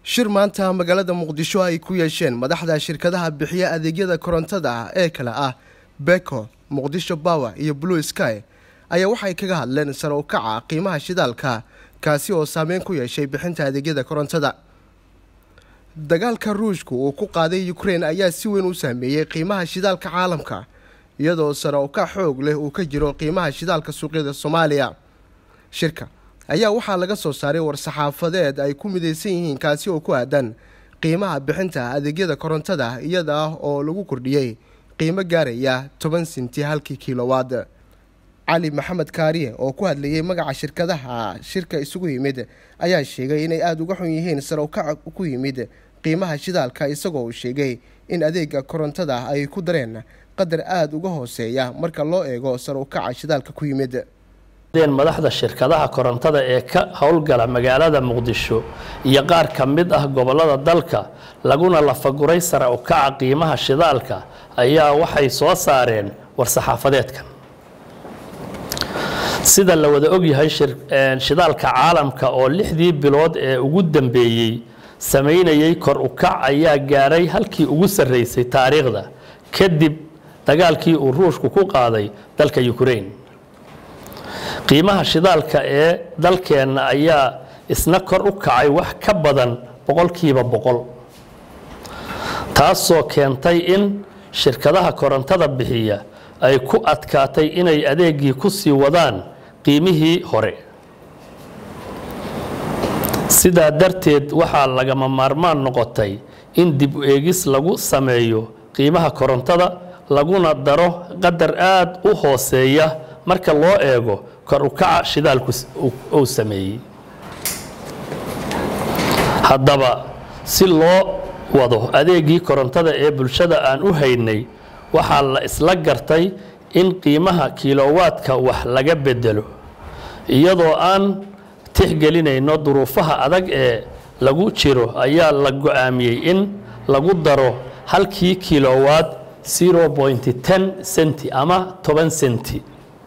shir maanta magaalada muqdisho ay ku yeesheen madaxda shirkadaha bixiya adeegyada korontada ee kale ah beko muqdisho bower iyo blue sky ayaa waxay kaga hadleen sare u kaca qiimaha shidaalka kaasi oo saameyn ku yeeshay bixinta adeegyada korontada dagaalka ruushku uu ku qaaday ukrein ayaa si weyn u saameeyey qiimaha shidaalka caalamka iyadoo sare u kac xoog leh uu ka jiro qiimaha shidaalka suuqyada soomaaliya shirka ayaa waxaa laga soo saaray war-saxaafadeed ay ku midaysan yihiin kaasi oo ku aadan qiimaha bixinta adeegyada korontada iyada ah oo lagu kordhiyey qiimo gaaraya toban sinti halkii kilowaad cali maxamed kaariye oo ku hadlayay magaca shirkadaha shirka isugu yimid ayaa sheegay inay aada uga xun yihiin sare u kac ku yimid qiimaha shidaalka isagoo uu sheegay in adeega korontada ay ku dareen qadar aada uga hooseeya marka loo eego sare u kaca shidaalka ku yimid madaxda shirkadaha korontada ee ka howlgala magaalada muqdisho iyo qaar ka mid ah gobolada dalka laguna lafaguray sare u kaca qiimaha shidaalka ayaa waxay soo saareen war-saxaafadeedkan sida la wada ogyahay shidaalka caalamka oo lixdii bilood ee ugu dambeeyey samaynayay kor u kac ayaa gaaray halkii ugu sarreysay taariikhda kadib dagaalkii uu ruushku ku qaaday dalka ukraine qiimaha shidaalka ee dalkeenna ayaa isna kor u kacay wax ka badan boqolkiiba boqol taasoo keentay in shirkadaha korontada bixiya ay ku adkaatay inay adeegii ku sii wadaan qiimihii hore sidaa darteed waxaa lagama maarmaan noqotay in dib u eegis lagu sameeyo qiimaha korontada laguna daro qadar aada u hooseeya marka loo eego kor u kaca shidaalku uu sameeyey haddaba si loo wado adeegii korontada ee bulshada aan u haynay waxaa la isla gartay in qiimaha kilowaadka wax laga bedelo iyadoo aan tixgelinayno duruufaha adag ee lagu jiro ayaa la go-aamiyey in lagu daro halkii kilowaad senti ama toban senti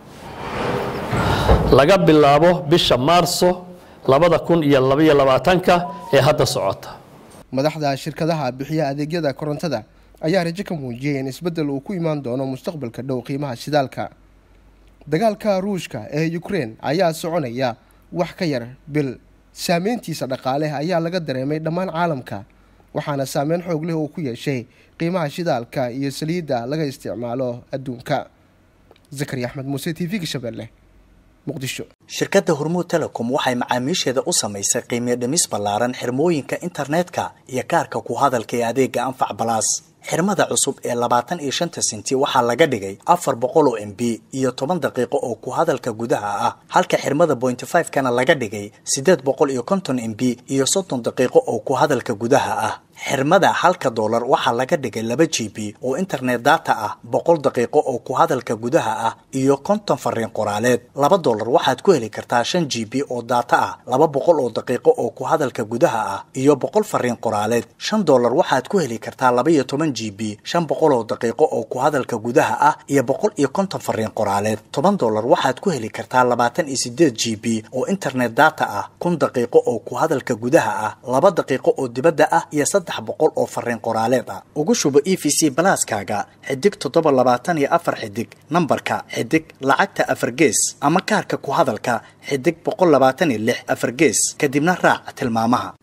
laga bilaabo bisha maarso labada kun iyo labaiyo labaatanka ee hadda socota madaxda shirkadaha bixiya adeegyada korontada ayaa rajo ka muujiyey in isbeddel uu ku imaan doono mustaqbalka dhow qiimaha shidaalka dagaalka ruushka ee ukrein ayaa soconaya wax ka yar bil saameyntiisa dhaqaale ayaa laga dareemay dhammaan caalamka waxaana saameyn xoog leh uu ku yeeshay qiimaha shidaalka iyo saliidda laga isticmaalo adduunka zakari axmed muuse t v-ga shabeelle shirkadda hormuud telecom waxay macaamiisheeda u samaysay qiimiyo dhimis ballaaran xirmooyinka internetka iyo kaarka ku hadalka ee adeega anfac balaas xirmada cusub ee labaatan iyo shanta senti waxaa laga dhigay afar boqol oo m b iyo toban daqiiqo oo ku hadalka gudaha ah halka xirmada bointy five kana laga dhigay siddeed boqol iyo konton m b iyo soddon daqiiqo oo ku hadalka gudaha ah xirmada halka doolar waxaa laga dhigay laba g b oo internet data ah boqol daqiiqo oo ku hadalka gudaha ah iyo konton fariin qoraaleed laba doolar waxaad ku heli kartaa shan g b oo data ah laba boqol oo daqiiqo oo ku hadalka gudaha ah iyo boqol fariin qoraaleed shan doolar waxaad ku heli kartaa laba iyo toban g b shan boqol oo daqiiqo oo ku hadalka gudaha ah iyo boqol iyo konton fariin qoraaleed toban doolar waxaad ku heli kartaa labaatan iyo sideed g b oo internet data ah kun daqiiqo oo ku hadalka gudaha ah laba daqiiqo oo dibadda ah iyo boqol oo fariin qoraaleed ah ugu shubo e v c balaaskaaga xidig toddoba labaatan iyo afar xidig nambarka xidig lacagta afar gees ama kaarka ku hadalka xidig boqol labaatan iyo lix afar gees kadibna raac tilmaamaha